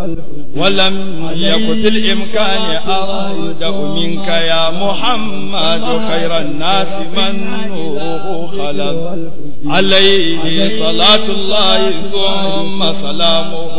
ولم يكن في الإمكان أرجع منك يا محمد خير الناس من نوره خلق عليه صلاة الله ثم سلامه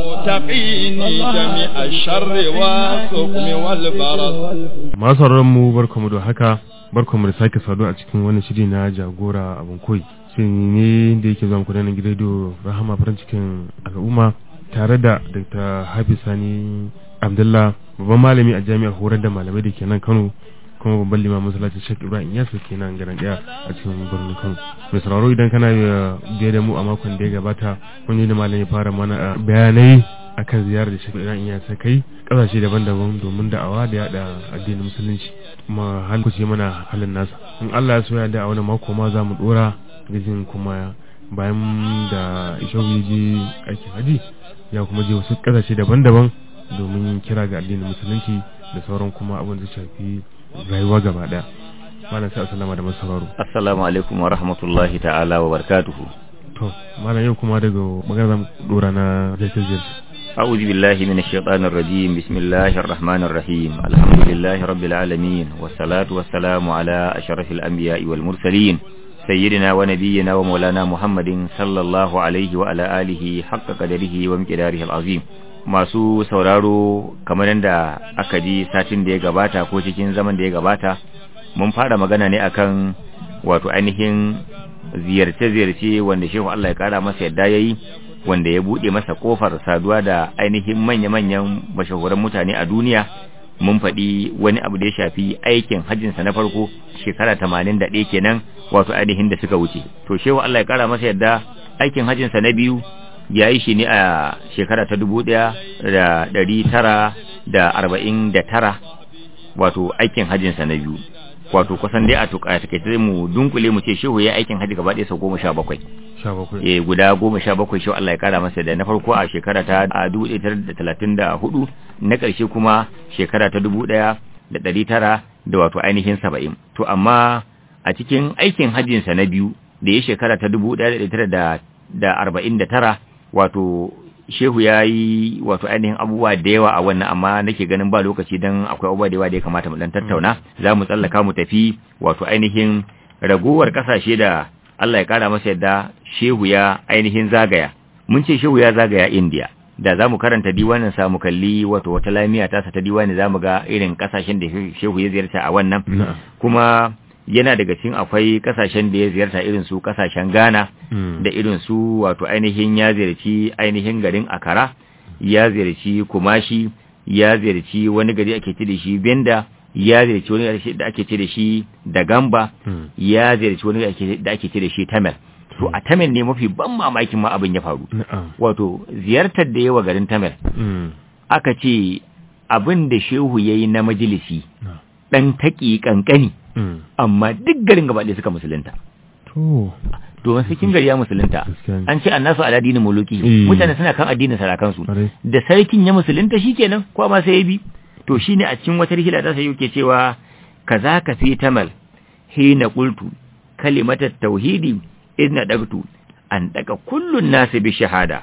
تقيني جميع الشر والسقم والبرد masu mu barkamu da haka barkamu da sake saduwa a cikin wani shiri na jagora abin koyi shiri ne da yake zuwa muku da nan gidan radio rahama farin cikin al'umma tare da dr hafiz sani abdullah babban malami a jami'ar horar da malamai da ke nan kano kuma babban limamin masallacin shek ibrahim yasu ke nan garin daya a cikin birnin kano mai sauraro idan kana biye da mu a makon da ya gabata kun yi da malami fara mana bayanai akan ziyarar da shek ibrahim yasu kai kasashe daban-daban domin da'awa da yada addinin musulunci kuma hal kuce mana halin nasa in Allah ya so ya da a wani mako ma za mu dora gajin kuma bayan da ishawu ya je aikin haji ya kuma je wasu kasashe daban-daban domin yin kira ga addinin musulunci da sauran kuma abin da shafi rayuwa gaba daya malam sai assalamu da masauraro assalamu alaikum wa rahmatullahi ta'ala wa barakatuhu to malam yau kuma daga magana zamu dora na zai ziyarci أعوذ بالله من الشيطان الرجيم بسم الله الرحمن الرحيم الحمد لله رب العالمين والصلاة والسلام على أشرف الأنبياء والمرسلين سيدنا ونبينا ومولانا محمد صلى الله عليه وعلى آله حق قدره ومقداره العظيم masu sauraro kamar yadda aka ji satin da ya gabata ko cikin zaman da ya gabata mun fara magana ne akan wato ainihin ziyarce-ziyarce wanda shehu Allah ya kara masa yadda yayi wanda ya buɗe masa ƙofar saduwa da ainihin manya-manyan mashahuran mutane a duniya mun faɗi wani abu da ya shafi aikin hajjinsa na farko shekara tamanin da ɗaya kenan wato ainihin da suka wuce to shehu Allah ya ƙara masa yadda aikin hajjinsa na biyu ya yi shi ne a shekara ta dubu ɗaya da ɗari tara da arba'in da tara wato aikin hajjinsa na biyu wato kusan dai a tuka takaice mu dunkule mu ce shehu ya aikin haji gaba ɗaya sau goma sha bakwai eh guda goma sha bakwai shehu Allah ya kara masa da na farko a shekara ta a dubu ɗaya da talatin da hudu na ƙarshe kuma shekara ta dubu ɗaya da ɗari tara da wato ainihin saba'in to amma a cikin aikin hajjinsa na biyu da ya shekara ta dubu ɗaya da ɗari tara da arba'in da tara wato shehu ya yi wato ainihin abubuwa da yawa a wannan amma nake ganin ba lokaci don akwai abubuwa da yawa da ya kamata mu dan tattauna za mu tsallaka mu tafi wato ainihin ragowar kasashe da Allah ya kara masa yadda shehu ya ainihin zagaya mun ce shehu ya zagaya India da za mu karanta diwanin sa mu kalli wato wata lamiya ta sa ta diwani za mu ga irin kasashen da shehu ya ziyarta a wannan kuma yana daga cikin akwai kasashen da ya ziyarta irin su kasashen Ghana da irin su wato ainihin ya ziyarci ainihin garin Akara ya ziyarci Kumashi ya ziyarci wani gari ake ce da shi Benda ya ziyarci wani gari da ake ce da shi Dagamba ya ziyarci wani gari da ake ce da shi Tamil to a Tamil ne mafi ban mamakin ma abin ya faru wato ziyartar da yawa garin Tamil aka ce abin da shehu yayi na majalisi dan taki kankani amma duk garin gaba ɗaya suka musulunta. To. Domin cikin gari ya musulunta. An ce annasu ala dinin muluki. Mutane suna kan addinin sarakansu. Da sarkin ya musulunta shikenan ko ma sai ya bi. To shine a cikin wata rihila ta sai yake cewa kaza ka fi tamal hina qultu kalimatat tauhidi idna dagtu an daga kullun nasu bi shahada.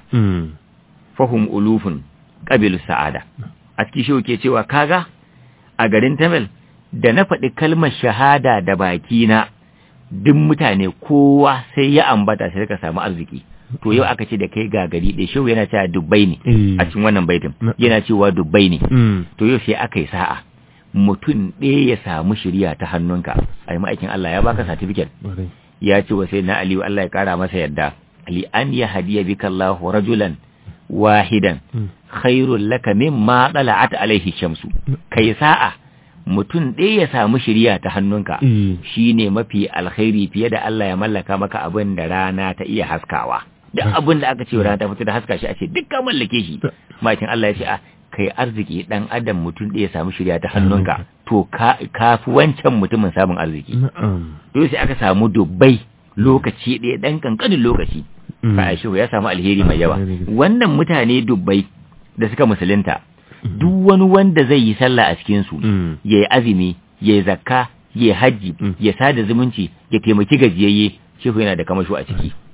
Fahum ulufun qabilu sa'ada. A cikin shi yake cewa kaga a garin Tamil da na faɗi kalmar shahada da bakina duk mutane kowa sai ya ambata sai ka samu arziki to yau aka ce da kai ga gari ɗaya shehu yana cewa dubbai ne a cikin wannan baitin yana cewa dubbai ne to yau sai aka yi sa'a mutum ɗaya ya samu shirya ta hannunka a yi ma'aikin Allah ya baka satifiket ya ce wa sai na Aliyu Allah ya kara masa yadda li an ya hadiya bika Allah rajulan wahidan khairul laka mimma dala'at alaihi shamsu kai sa'a mutum ɗaya ya samu shirya ta hannunka shi ne mafi alkhairi fiye da Allah ya mallaka maka abin da rana ta iya haskawa duk abin da aka ce rana ta fito da haska shi a ce duk ka mallake shi makin Allah ya ce a kai arziki dan adam mutum ɗaya ya samu shirya ta hannunka to ka fi wancan mutumin samun arziki to sai aka samu dubbai lokaci ɗaya ɗan kankanin lokaci fa ya samu alheri mai yawa wannan mutane dubbai da suka musulunta duk wani wanda zai yi sallah a cikinsu ya yi azumi ya yi zakka ya yi hajji ya sada zumunci ya taimaki gajiyayye shehu yana da kamasho a ciki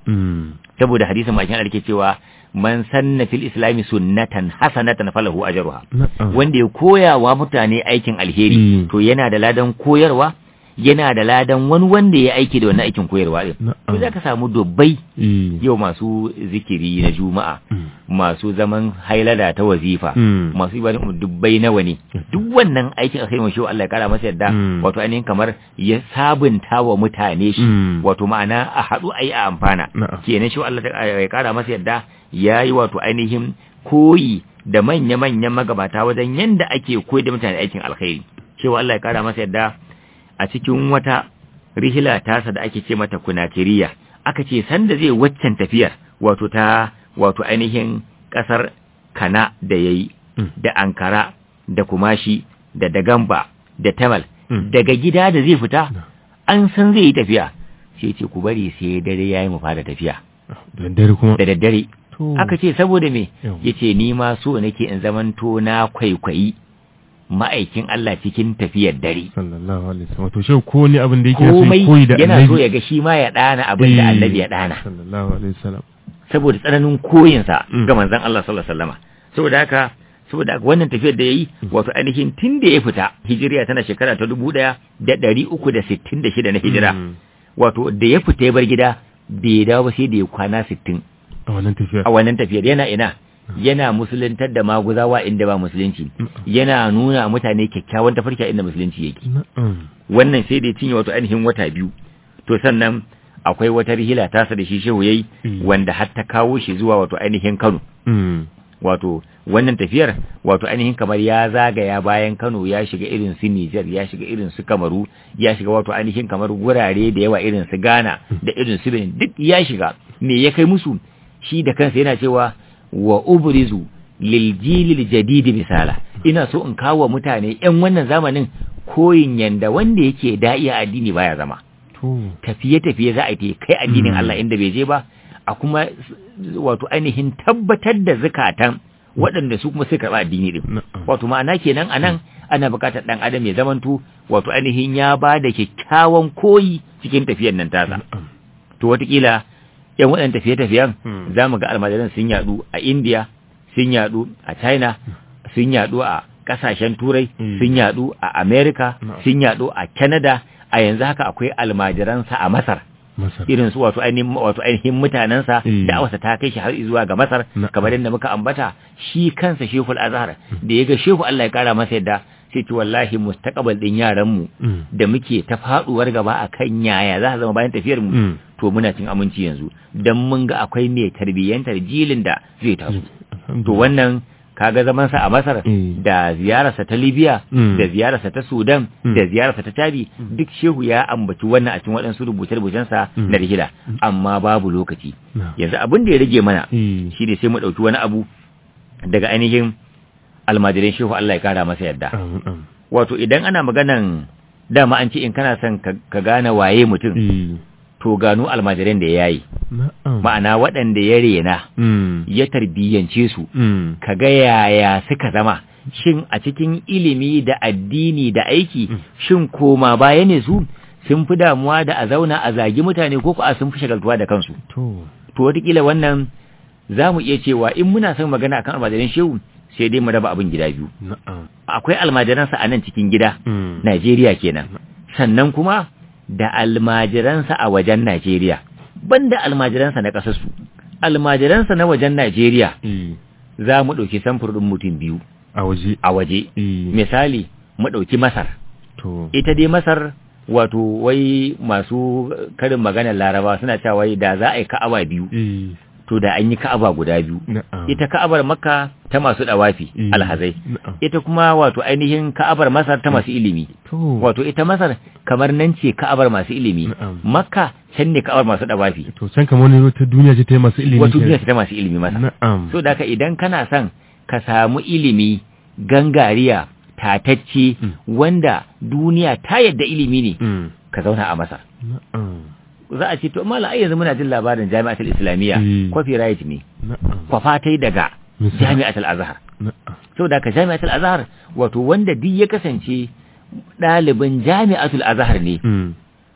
Mm. saboda hadisin makin Allah ke cewa man sanna fil islami sunnatan hasanatan falahu ajruha Na'am. wanda ya koya wa mutane aikin alheri Mm. to yana da ladan koyarwa yana da ladan wani wanda ya aiki da wannan aikin koyarwa din to Na'am. zaka samu dubbai Eh. yau masu zikiri na juma'a Mm. masu zaman hailada ta wazifa Mm. masu ibadun dubbai nawa ne duk wannan aikin alheri mai shi Allah ya kara masa yadda Mm. wato ainihin kamar ya sabunta wa mutane shi Mm. wato ma'ana a haɗu a yi a amfana Na'am. kenan shi Allah ta- ya kara masa yadda ya yi wato ainihin koyi da manya-manyan magabata wajen yanda ake koyi da mutane aikin alkhairi cewa Allah ya kara masa yadda a cikin wata rihila tasa da ake ce mata kunakiriya aka ce sanda zai waccan tafiyar wato ta wato ainihin kasar kana da yayi Mm. da ankara da kumashi da dagamba da tamal Mm. daga gida da zai fita an san zai yi tafiya sai ce ku bari sai dare yayi mu fara tafiya Da daddare kuma. da daddare To. aka ce saboda me Yau. yace ni ma so nake in zamanto na kwaikwayi ma'aikin Allah cikin tafiyar dare Sallallahu alaihi wasallam. Wato shi ko ne abin da yake so komai ya koyi da yana so annabi. ya ga shi ma ya dana abin da Eh. annabi ya dana Sallallahu alaihi wasallam. saboda tsananin koyinsa Mm. ga manzon Allah sallallahu alaihi wasallama saboda haka saboda haka wannan tafiyar da yayi wato ainihin tun da ya fita hijiriya tana shekara ta dubu ɗaya da ɗari uku da sittin da shida na hijira Mm. wato da ya fita ya bar gida bai dawo ba sai da ya kwana sittin A wannan tafiya. a wannan tafiyar yana ina yana musuluntar da maguzawa inda ba musulunci Mm. yana nuna mutane kyakkyawan tafarki a inda musulunci yake Na'am. wannan sai da ya cinye wato ainihin wata biyu to sannan akwai wata rihila tasa da shi shehu yayi Mm. wanda har ta kawo shi zuwa wato ainihin Kano Mm. wato wannan tafiyar wato ainihin kamar ya zagaya bayan Kano ya shiga irin su Niger ya shiga irin su Kamaru ya shiga wato ainihin kamar gurare da yawa irin su Ghana da irin su Benin duk ya shiga me ya kai musu shi da kansa yana cewa wa ubrizu lil jilil jadid misala ina so in kawo mutane yan wannan zamanin koyin yanda wanda yake da'iya addini baya zama To. tafiye-tafiye za a yi kai addinin Mm. Allah inda bai je ba a kuma s- wato ainihin tabbatar da zukatan waɗanda su kuma suka karɓi addini din Na'am. wato ma'ana kenan a nan ana buƙatar ɗan adam ya zamanto wato ainihin ya ba da kyakkyawan koyi cikin tafiyar nan tasa Na'am. to watakila yan waɗannan tafiye-tafiyen Hmm. za mu ga almajiran sun yaɗu a India sun yaɗu a China sun yaɗu a ƙasashen turai Hmm. sun yaɗu a America Na'am. sun yaɗu a Canada a yanzu haka akwai almajiransa a Masar Masar. irin su wato ainihin wato ainihin mutanensa Hmm. da awasa ta kai shi har zuwa ga Masar Na'am. kamar yadda muka ambata shi kansa Shehul Azhar da ya ga Shehu Allah ya kara masa yadda sai ce wallahi mustaqbal din yaran mu Mm. da muke ta faduwar gaba akan yaya za a zama bayan tafiyar mu Mm. to muna cin aminci yanzu dan mun ga akwai mai tarbiyyantar jilin da zai taso to wannan kaga zaman sa a Masar Mm. da ziyararsa ta Libya Mm. da ziyararsa ta Sudan Mm. da ziyararsa ta Chadi duk shehu ya ambaci wannan a cikin waɗansu rubuce-rubucen sa Mm. na rihila amma babu lokaci Na'am. yanzu abin da ya rage mana Eh. shi ne sai mu ɗauki wani abu daga ainihin almajirin shehu Allah ya kara masa yadda Amin, amin. wato idan ana maganan dama an ce in kana son ka ka gane waye mutum Eh. to gano almajiran da ya yi Na'am. ma'ana waɗanda ya rena Mm. ya tarbiyyance su Mm. ka ga yaya suka zama shin a cikin ilimi da addini da aiki shin koma baya ne su sun fi damuwa da a zauna a zagi mutane ko ko a sun fi shagaltuwa da kansu To. to wataƙila wannan za mu iya cewa in muna son magana akan almajiran shehu sai dai mu raba abin gida biyu Na'am. akwai almajiransa a nan cikin gida Mm. Najeriya kenan sannan kuma da almajiransa a wajen Najeriya banda almajiransa na ƙasarsu almajiransa na wajen Najeriya Eh. za mu ɗauki samfur ɗin mutum biyu A waje. a waje Eh. misali mu ɗauki Masar To. ita dai Masar wato wai masu karin maganar Laraba suna cewa wai da za a yi ka'aba biyu Eh. to da an yi ka'aba guda biyu Na'am. ita ka'abar Makka ta masu dawafi Eh. alhazai Na'am. ita kuma wato ainihin ka'abar Masar ta masu ilimi To. wato ita Masar kamar nan ce ka'abar masu ilimi Na'am. Makka can ne ka'abar masu dawafi To can kamar wani wata duniya ce ta yi masu ilimi. wato kenan. duniya ce ta masu ilimi Masar Na'am. so da haka idan kana son ka samu ilimi gangariya tatacce Mm. wanda duniya ta yadda ilimi ne Mm. ka zauna a Masar Na'am. za a ce to mala ai yanzu muna jin labarin jami'atul islamiyya Mm. copyright ne Na'am. kwafatai daga Misali. jami'atul azhar Na'am. saboda ka jami'atul azhar wato wanda duk ya kasance ɗalibin jami'atul azhar ne Mm.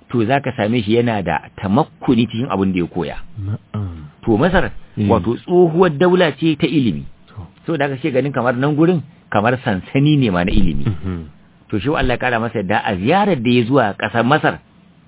to zaka same shi yana da tamakkuni cikin abin da ya koya na'am to masar Mm. wato tsohuwar daula ce ta ilimi to so da aka ce ganin kamar nan gurin kamar sansani ne ma na ilimi mhm to shi Allah ya kara masa yadda a ziyarar da ya zuwa ƙasar Masar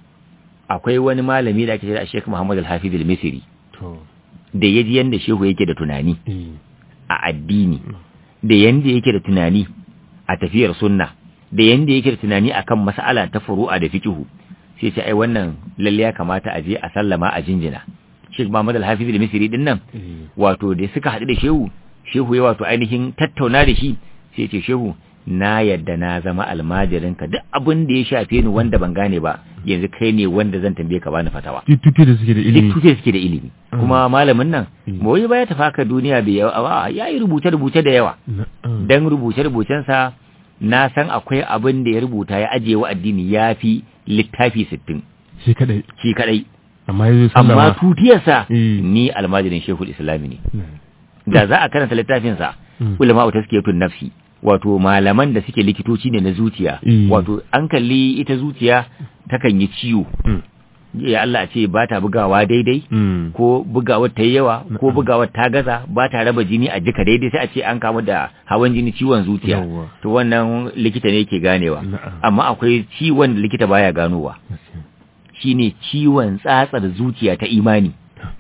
akwai wani malami da ake ce da Sheikh Muhammad Al-Hafiz Al-Misri to da yaji yanda shehu yake da tunani eh a addini da yanda yake da tunani a tafiyar sunna da yanda yake da tunani akan mas'ala ta furu'a da fiqhu sai ce ai wannan lalle ya kamata a je a sallama a jinjina Sheikh Muhammad Al-Hafiz Al-Misri din nan eh wato da suka haɗu da shehu shehu ya wato ainihin tattauna da shi sai ce shehu na yadda na zama almajirinka duk abin da ya shafe ni wanda ban gane ba yanzu kai ne wanda zan tambaye ka bani fatawa tutu da suke da ilimi duk tuke suke da ilimi Mm. kuma malamin nan Mm. mawai baya tafi haka duniya bai yawa ya yi rubuce-rubuce da yawa na'am dan rubuce-rubucensa na san akwai abin da ya rubuta ya ajiye wa addini ya fi littafi sittin shi kadai shi kadai amma yazo amma sallama tutiyarsa Mm. ni almajirin shehul islami ne Mm. da za a karanta littafinsa Mm. ulama ta suke tun nafsi wato malaman da suke likitoci ne na zuciya Mm. wato an kalli ita zuciya takan yi ciwo Mm. ya Allah a ce ba ta bugawa daidai Mm. ko bugawar ta yi yawa ko Na'am. bugawar ta gaza ba ta raba jini a jika daidai sai a ce an kamu da hawan jini ciwon zuciya Yawwa. to wannan likita ne yake ganewa Na'am. amma akwai ciwon da likita baya ganowa Gaskiya. shine ciwon tsatsar zuciya ta imani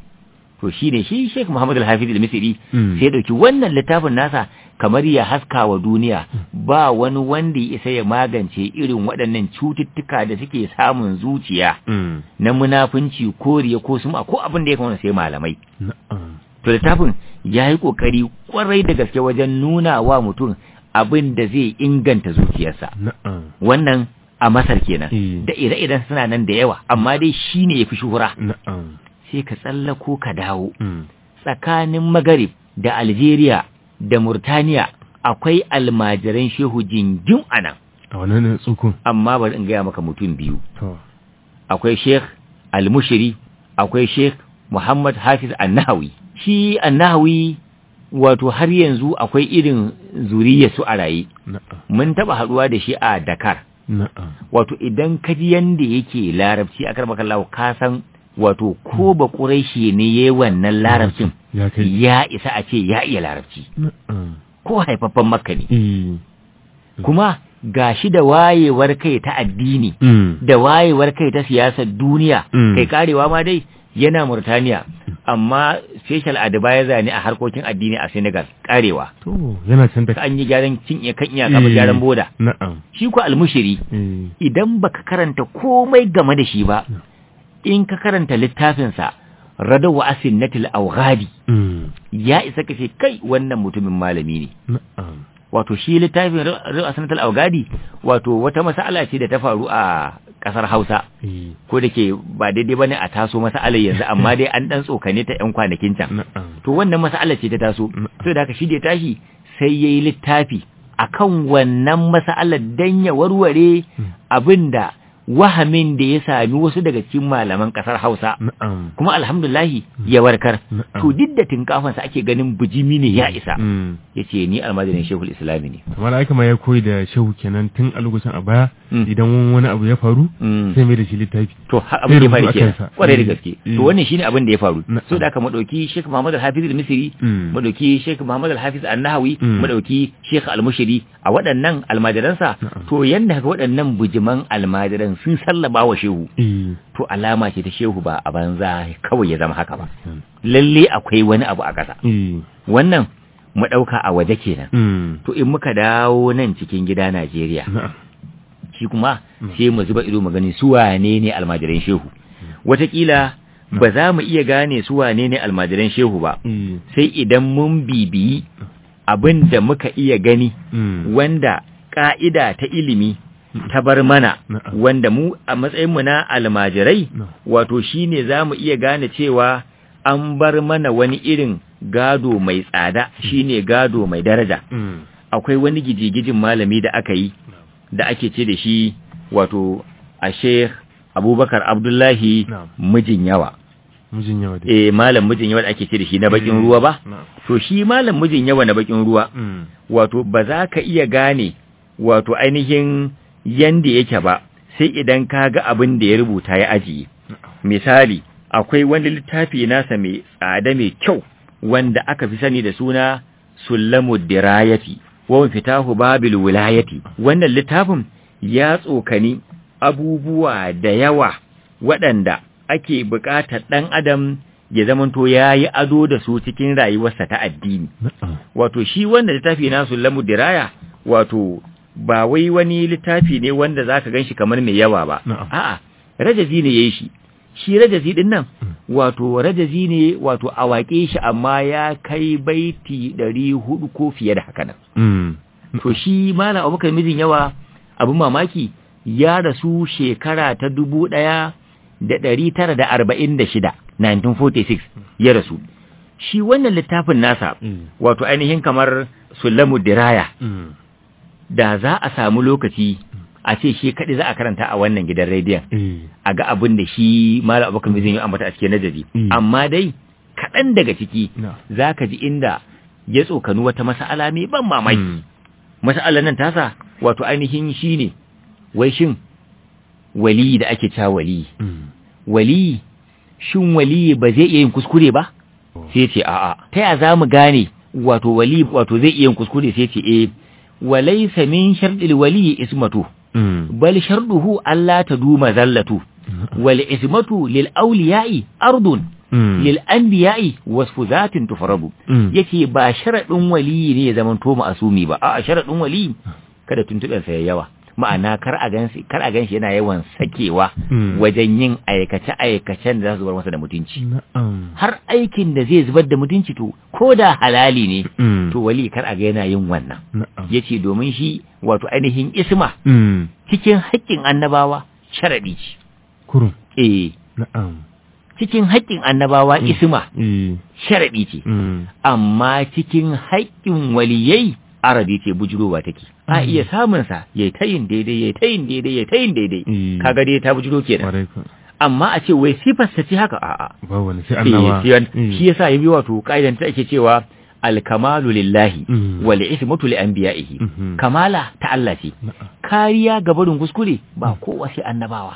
to shine shi Sheikh Muhammad Al-Hafiz Al-Misri Mm. sai ya dauki wannan littafin nasa kamar ya haska wa duniya ba wani wanda ya isa ya magance irin waɗannan cututtuka da suke samun zuciya Mm. na munafunci ko riya ko suma ko abin da ya kamata sai malamai na'am to littafin ya yi kokari kwarai da gaske wajen nuna wa mutum abin da zai inganta zuciyarsa na'am wannan a masar kenan Eh. da ire-iren suna nan da yawa amma dai shine yafi shuhura na'am sai ka tsallako ka dawo Mm. tsakanin magarib da algeria da murtaniya akwai almajiran shehu jingin anan a wannan tsukun amma bari in gaya maka mutum biyu to akwai sheikh al-mushiri akwai sheikh muhammad hafiz annahawi shi annahawi wato har yanzu akwai irin zuriya su a raye na'am mun taba haduwa da shi a dakar na'am wato idan ka ji yanda yake larabci a karɓar kallawa ka san wato ko ba ƙuraishi ne ya yi wannan larabcin ya kai ya isa a ce ya iya larabci na'am ko haifaffen makka ne eh kuma ga shi da wayewar kai ta addini Mm. da wayewar kai ta siyasar duniya Mm. kai karewa ma dai yana Murtaniya amma special advisor zane a harkokin addini a Senegal karewa to yana can da an yi gyaran cin iya kan iyaka ba gyaran boda na'am shi ko almushiri eh idan baka karanta komai game da shi ba in ka karanta littafinsa radawa asinnatil awghadi Mm. ya isa ka ce kai wannan mutumin malami ne na'am wato shi littafin radawa asinnatil awghadi wato wata mas'ala ce da ta faru a kasar Hausa eh ko da ke ba daidai bane a taso mas'alar yanzu amma dai an dan tsokane ta yan kwanakin can na'am to wannan mas'alar ce ta taso Mm. to da haka shi da ya tashi sai yayi littafi akan wannan mas'alar dan ya warware abinda wahamin da ya sami wasu daga cikin malaman kasar Hausa na'am kuma alhamdulahi ya warkar Na'am. to duk da tinkafansa ake ganin bijimi ne ya isa Mm. yace ni almajirin shehul islami ne kamar aka ma ya koyi da shehu kenan tun a lokacin a baya Mm. idan wani abu ya faru Mm. sai mai da shi littafi to har abin da ya faru rubutu a kenan kansa. kwarai da Mm. gaske Mm. to wannan shine abin da ya faru Na'am. so da aka madauki Sheikh Muhammad Al-Hafiz Al-Misri Mm. madauki Sheikh Muhammad Al-Hafiz An-Nahawi Mm. madauki Sheikh Al-Mushiri a waɗannan almajiransa Na'am. to yanda ga waɗannan bujiman almajiran sun sallaba wa shehu eh to alama ce ta shehu ba a banza kawai ya zama haka ba lalle akwai wani abu a ƙasa eh wannan mu ɗauka a waje kenan mm. to in muka dawo nan cikin gida Najeriya na'am shi kuma Mm. sai mu zuba ido mu gani su wane ne almajiran shehu wataƙila ba za mu iya gane su wane ne almajiran shehu ba eh sai idan mun bibiyi abin da muka iya gani mm. wanda ƙa'ida ta ilimi ta bar mana Na'am. wanda mu a matsayinmu na almajirai Na'am. wato shine za mu iya gane cewa an bar mana wani irin gado mai tsada shine gado mai daraja Mm. akwai wani gijigijin malami da aka yi da ake ce da shi wato a sheikh abubakar abdullahi Na'am. mijin yawa mijin yawa dai eh malam mijin yawa da ake ce da shi na bakin ruwa ba na'am to shi malam mijin yawa na bakin ruwa mm. wato ba za ka iya gane wato ainihin yanda yake ba sai idan ka ga abin da ya rubuta ya ajiye misali akwai wani littafi nasa mai tsada mai kyau wanda aka fi sani da suna sullamu dirayati wa fitahu babil wilayati wannan littafin ya tsokani abubuwa da yawa waɗanda ake buƙatar ɗan adam ya zamanto ya yi ado da su cikin rayuwarsa ta addini wato shi wanda littafi na sullamu diraya wato ba wai wani littafi ne wanda za ka gan shi kamar mai yawa ba a'a rajazi ne ya yi shi shi rajazi din nan wato rajazi ne wato a waƙe shi amma ya kai baiti ɗari hudu ko fiye da haka nan to shi malam abubakar mijin yawa abin mamaki ya rasu shekara ta dubu ɗaya da ɗari tara da arba'in da shida 1946 ya rasu shi wannan littafin nasa wato ainihin kamar sulamu diraya da za a samu lokaci a ce shi kaɗai za a karanta a wannan gidan rediyon a ga abin da shi malam abokan zai yi ambata a cikin najazi amma dai kaɗan daga ciki za ka ji inda ya tsokanu wata mas'ala mai ban mamaki mas'alar nan tasa wato ainihin shi ne wai shin wali da ake cewa wali wali shin wali ba zai iya yin kuskure ba sai ce a'a ta ya za mu gane wato wali wato zai iya yin kuskure sai ce eh walaysa min sharɗil wali ismatu bal sharduhu alla taduma zallatu wal ismatu lil awliya'i ardun lil anbiya'i wasfu zatin tufrabu yace ba sharadin wali ne ya zaman to ma'asumi ba a'a sharadin wali kada tuntuɓen sa yawa ma'ana kar a ganshi kar a ganshi yana yawan sakewa wajen yin aikace aikacen da za su bar masa da mutunci har aikin da zai zubar da mutunci to ko da halali ne to wali kar a ga yana yin wannan yace domin shi wato ainihin isma cikin haƙƙin annabawa sharadi ce kurum eh na'am cikin haƙƙin annabawa isma sharadi ce amma cikin haƙƙin waliyai arabi ce bujurowa take a iya samun sa yayi tayin daidai yayi tayin daidai yayi tayin daidai kaga dai ta bujuro kenan amma a ce wai sifar ta ce haka a'a ba wani sai annaba shi yasa yabi wato kaidan ta ake cewa alkamalu lillahi wal ismatu li anbiya'ihi kamala ta Allah ce kariya ga barin kuskure ba kowa sai annabawa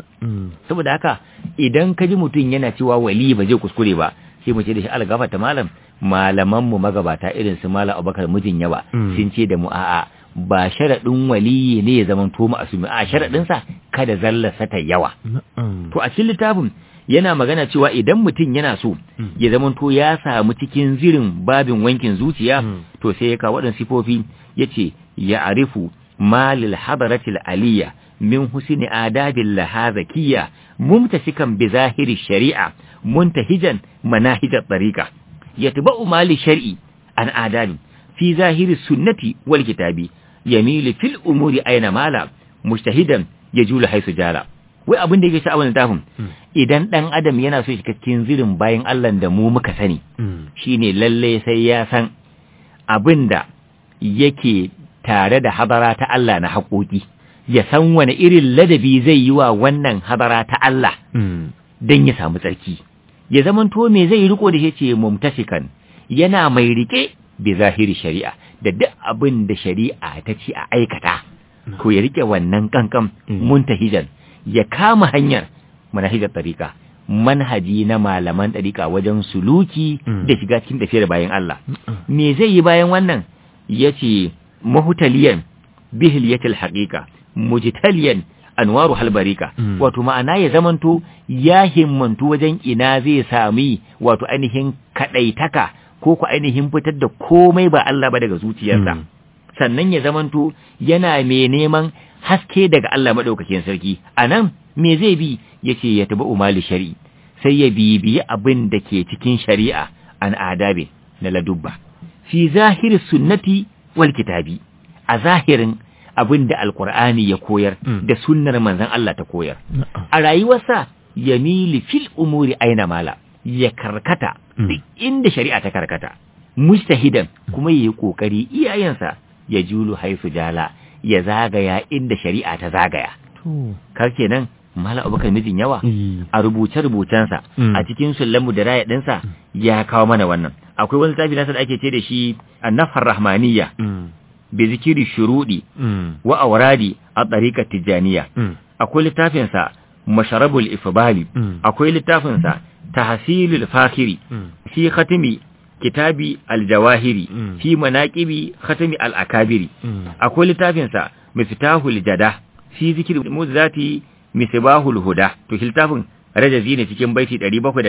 saboda haka idan ka ji mutum yana cewa wali ba zai kuskure ba sai mu ce da shi algafa ta malam malaman mu magabata irin su malam Abubakar mijin yawa sun ce da mu a'a ba sharaɗin waliyi ne ya zama to asumi a sharaɗin sa kada zallarsa ta yawa to a cikin littafin yana magana cewa idan mutum yana so ya zama to ya samu cikin zirin babin wankin zuciya to sai ya kawo waɗannan sifofi yace ya arifu malil hadaratil aliyya min husni adabil lahazakiyya mumtasikan bi zahiri shari'a muntahijan manahijat tariqa yatba'u mali shar'i an adabi fi zahiri sunnati wal kitabi yamilu fil umuri aina mala mujtahidan yajulu haisu jala wai abin da yake sha wannan tafin idan dan adam yana so shiga cikin zirin bayan Allah da mu muka sani shine lalle sai ya san abin da yake tare da habara ta Allah na haƙoƙi ya san wani irin ladabi zai yi wa wannan habara ta Allah don ya samu tsarki ya zamanto me zai riko da shi ce mumtasikan yana mai rike bi zahiri shari'a da duk abin da shari'a ta ce a aikata ko ya rike wannan kankan muntahijan ya kama hanyar manahijar tariqa manhaji na malaman tariqa wajen suluki da shiga cikin tafiyar bayan Allah me zai yi bayan wannan yace mahutaliyan bihiliyatil haqiqa mujtaliyan anwaru halbarika wato ma'ana ya zamanto ya himmantu wajen ina zai sami wato ainihin kadaitaka ko ku ainihin fitar da komai ba Allah ba daga zuciyarsa sannan ya zamanto yana mai neman haske daga Allah madaukakin sarki anan me zai bi yace ya taba umali shari'i sai ya bibiyi abin da ke cikin shari'a an adabe na ladubba fi zahiri sunnati wal kitabi a zahirin abin da alkur'ani ya koyar da sunnar manzon Allah ta koyar a rayuwarsa ya mili fil umuri aina mala ya karkata duk inda shari'a ta karkata mustahidan kuma yayi kokari iyayensa ya julu haisu jala ya zagaya inda shari'a ta zagaya kar kenan mala abubakar mijin yawa a rubuce rubucensa a cikin sullamu da raya ɗinsa ya kawo mana wannan akwai wani tafi nasa da ake ce da shi annafar rahmaniyya bi zikiri shurudi wa auradi a tsarikar tijjaniya akwai littafinsa masharabul ifbali Mm. akwai littafinsa tahsilul fakhiri Mm. fi khatimi kitabi aljawahiri Mm. fi manaqibi khatimi al-akabiri Mm. akwai littafinsa miftahul jada fi zikri muzati misbahul huda to shi littafin rajazi ne cikin baiti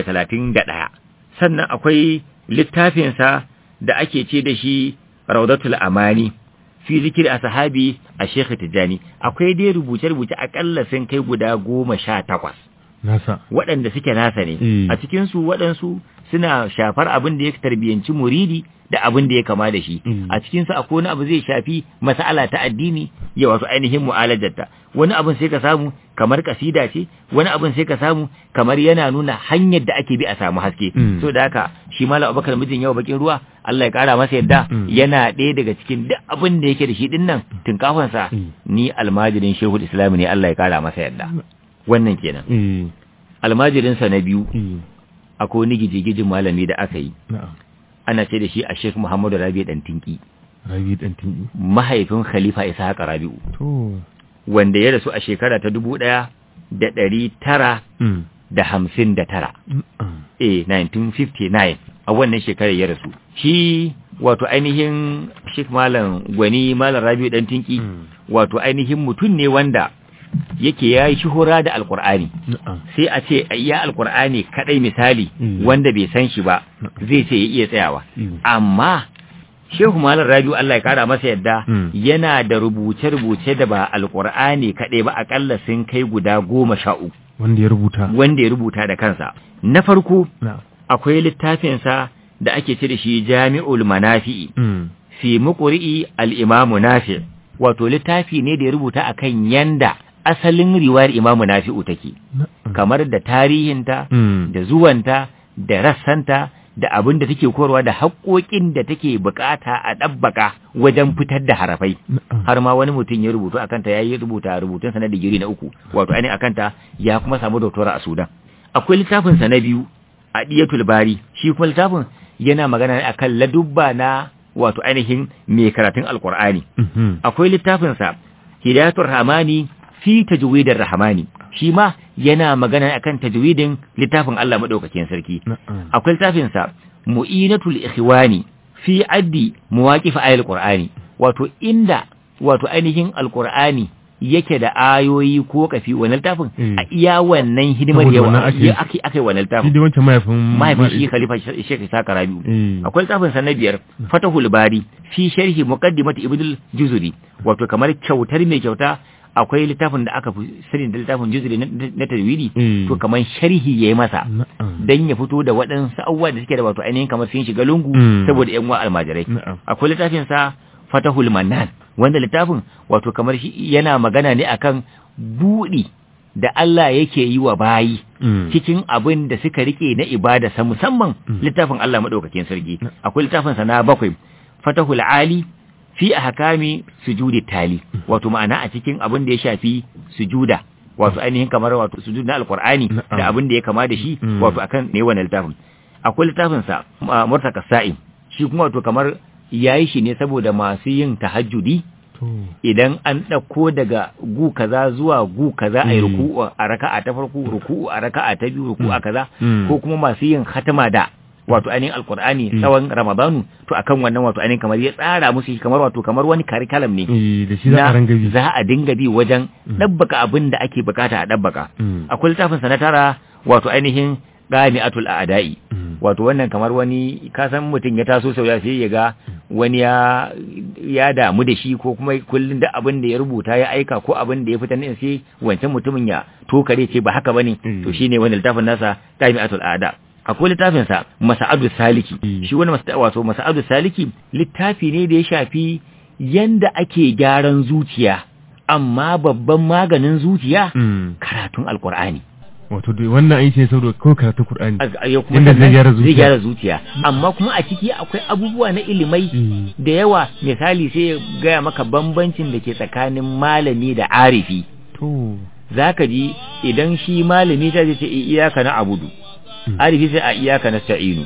731 sannan akwai littafinsa da ake ce da shi raudatul amani fi zikri ashabi a Sheikh Tijani akwai dai rubuce-rubuce akalla sun kai guda goma sha takwas nasa waɗanda suke nasa ne Mm. a cikinsu waɗansu suna shafar abin da ya tarbiyyanci muridi da abin da ya kama da shi Mm. a cikinsu akwai wani abu zai shafi mas'ala ta addini ya wasu ainihin mu'alajarta wani abin sai ka samu kamar kasida ce wani abin sai ka samu kamar yana nuna hanyar da ake bi a samu haske Mm. so da haka shi malam abubakar mijin yau bakin ruwa Allah ya kara masa yadda Mm. yana ɗaya daga cikin duk abin da yake da shi din nan tunkafansa Mm. ni almajirin shehul islam ne Allah ya kara masa yadda wannan kenan eh almajirinsa na biyu eh akwai wani gijigijin malami da aka yi na'am ana ce da shi a Sheikh Muhammadu Rabi dan Tinki rabi dan tinki mahaifin Khalifa Ishaq Rabi'u to wanda ya rasu a shekara ta dubu ɗaya da ɗari tara mm. da hamsin da tara Mm. eh 1959 a wannan shekarar ya rasu shi wato ainihin Sheikh Malam Gwani Malam Rabi'u dan Tinki Mm. wato ainihin mutum ne wanda yake yayi shuhura da Alkur'ani na'am sai a ce iya Alkur'ani kadai misali Mm. wanda bai san shi ba zai ce ya iya tsayawa Mm. amma Shehu Malam Rabiu Allah ya kara masa yadda Mm. yana da rubuce-rubuce da ba alkur'ani kaɗai ba akalla sun kai guda goma sha uku wanda ya rubuta wanda ya rubuta da kansa. Na farko na'am akwai littafinsa da ake ce da shi Jami'ul Manafi'i mm. fi muqri'i al-Imam Nafi' wato littafi ne da ya rubuta akan yanda asalin riwayar Imam Nafi'u take na'am kamar da tarihinta mm. da zuwanta da rassanta da abin da take korwa da haƙoƙin da take bukata a ɗabbaka wajen fitar da harafai na'am har ma wani mutum ya rubutu akan ta yayi rubuta rubutun sa na digiri na uku wato ainihin akan ta ya kuma samu doctora a Sudan akwai littafin sa na biyu a Diyatul Bari shi kuma littafin yana magana ne akan ladubba na wato ainihin mai karatun Alkur'ani Mhm. akwai littafinsa Hidayatul Rahmani fi tajwidar Rahmani shi ma yana magana akan tajwidin littafin Allah madaukakin sarki na'am akwai littafinsa Mu'inatul Ikhwani fi addi muwaqif ayatul Qur'ani wato inda wato ainihin Alqur'ani yake da ayoyi ko kafi wannan littafin Mm. a iya wannan hidimar Saboda wannan yawa ake- ya ake ake wannan shi littafin dai wancan mahaifin mahaifin shi khalifa Sheikh Isa Rabi'u eh akwai littafin sa na biyar Fatahul Bari fi sharhi muqaddimat Ibnul Juzuri wato kamar kyautar mai kyauta akwai littafin da aka fi sani da littafin Juzuri na, na tajwidi Mm. to kamar sharhi yayi masa na'am dan ya fito da waɗansu abubuwa da suke da wato ainihin kamar sun shiga lungu Mm. saboda yan uwa almajirai na'am akwai littafin sa Fatahul Mannan wanda littafin wato kamar shi yana magana ne akan buɗi da Allah yake yi wa bayi Mm. cikin abin da suka rike na ibada sa musamman Mm. littafin Allah madaukakin sarki akwai littafin sa na bakwai Fatahul Ali fi ahkami sujudi tali wato ma'ana a cikin abin da ya shafi sujuda wato ainihin kamar wato sujud na alqur'ani Na'am. da abin da ya kama da shi Mm. wato akan ne wannan littafin akwai littafin sa uh, Murtaka Sa'im shi kuma wato kamar yayi shi ne saboda masu yin tahajjudi to idan an ɗauko daga gu kaza zuwa gu kaza a yi Mm. ruku'u a raka'a ta farko ruku'u a raka'a ta biyu ruku'u a kaza Mm. ko kuma masu yin khatama da wato ainihin alkur'ani Mm. tsawon ramadanu to akan wannan wato ainihin kamar ya tsara musu shi kamar wato kamar wani curriculum ne eh da shi za a na ranga bi za a dinga bi wajen Mm. ɗabbaka abin da ake bukata a ɗabbaka Mm. akwai littafin sa na tara wato ainihin qami'atul a'da'i Mm. wato wannan kamar wani kasan mutum ya taso sau ya sai ya ga wani ya ya damu da shi ko kuma kullum da abin da ya rubuta ya aika ko abin da ya fitar ne sai wancan mutumin ya tokare ce ba haka bane Mm. to shine wani littafin nasa Jami'atul Ada akwai littafin sa Masa'adu Saliki Mm. shi wani masa- wato Masa'adu Saliki littafi ne da ya shafi yanda ake gyaran zuciya amma babban maganin zuciya Mm. karatun alkur'ani wato dai wannan aiki ne saboda kawai karatun Qur'ani A- ya kuma Yanda zai sannan gyara zuciya. zai gyara zuciya amma kuma a ciki akwai abubuwa na ilimai Mm. da yawa misali sai ya gaya maka bambancin da ke tsakanin malami da arifi to zaka ji idan shi malami ta ce iyaka na abudu Mm. arifi sai a iyaka na sa'inu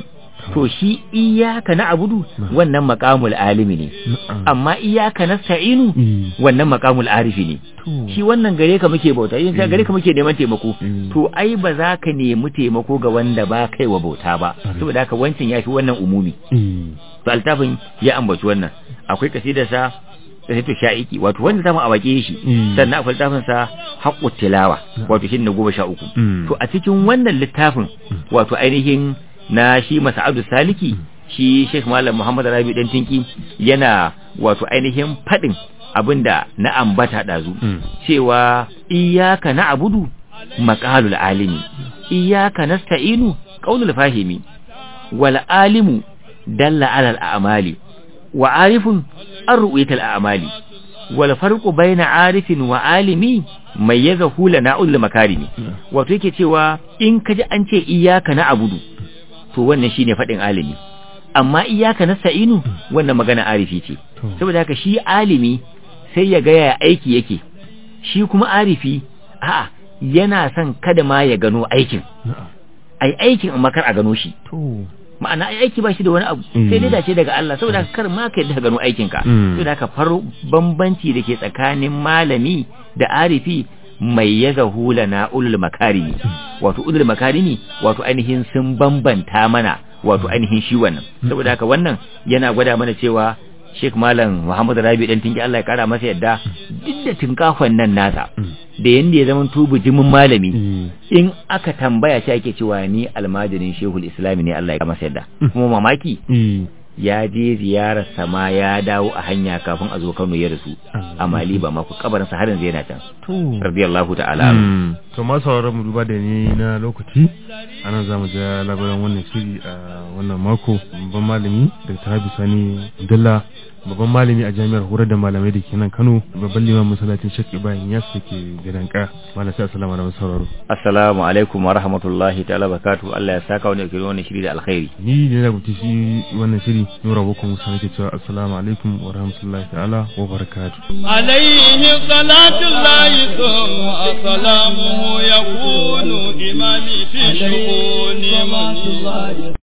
to shi iyaka na abudu wannan maqamul alimi ne amma iyaka nasta'inu wannan maqamul arifi ne shi wannan gare ka muke bauta yin ka gare ka muke neman taimako to ai ba za ka nemi taimako ga wanda ba kai wa bauta ba saboda haka wancan yafi wannan umumi to altafin ya ambaci wannan akwai kasidarsa kasito sha'iki wato wanda zamu a wake shi sannan akwai littafin sa haqqu tilawa wato shi ne goma sha uku to a cikin wannan littafin wato ainihin na shi Masa'adu Saliki shi Sheikh Malam Muhammad Rabi dan Tinki yana wato ainihin fadin abinda na ambata dazu cewa iyyaka na'budu maqalul alimi iyyaka nasta'inu qaulul fahimi wal alimu dalla alal a'mali wa arifun an ru'yatal a'mali wal farqu baina arifin wa alimi mayyazahu lana ul makarimi wato yake cewa in kaji an ce iyyaka na'budu to wannan shine fadin alimi amma iyyaka nasta'inu wannan magana arifi ce saboda haka shi alimi sai ya ga ya aiki yake shi kuma arifi a'a yana son kada ma ya gano aikin ai aikin amma kar a gano shi ma'ana ai aiki ba shi da wani abu sai dai dace daga Allah saboda kar ma ka yadda gano aikin ka saboda ka far bambanci da ke tsakanin malami da arifi mai ya zahula na ulul makarimi wato ulul makarimi wato ainihin sun bambanta mana wato ainihin shi wannan saboda haka wannan yana gwada mana cewa Sheikh Malam Muhammad Rabi dan tinki Allah ya kara masa yadda duk da tinkafon nan nasa da yanda ya zama tubu jimin malami in aka tambaya shi ake cewa ni almajirin Shehul Islam ne Allah ya kara masa yadda kuma mamaki ya je ziyarar sama ya dawo a hanya kafin a zo Kano ya rasu a Mali ba ma ku kabarin sa har yanzu yana can radiyallahu ta'ala to ma sauraron mu duba da ni na lokaci anan zamu ga labaran wannan shiri a wannan mako babban malami da ta Sani Dalla babban malami a jami'ar horar da malamai da ke nan Kano babban liman masallacin Sheikh Ibrahim Yas da ke gidanka malam sai assalamu alaikum sauraro assalamu alaikum wa rahmatullahi ta'ala barakatuh Allah ya saka wani kiri wannan shiri da alkhairi ni ne na gutu shi wannan shiri nura bukun musa nake cewa assalamu alaikum wa rahmatullahi ta'ala wa barakatuh عليه صلاة الله ثم سلامه يكون إمامي في شؤون من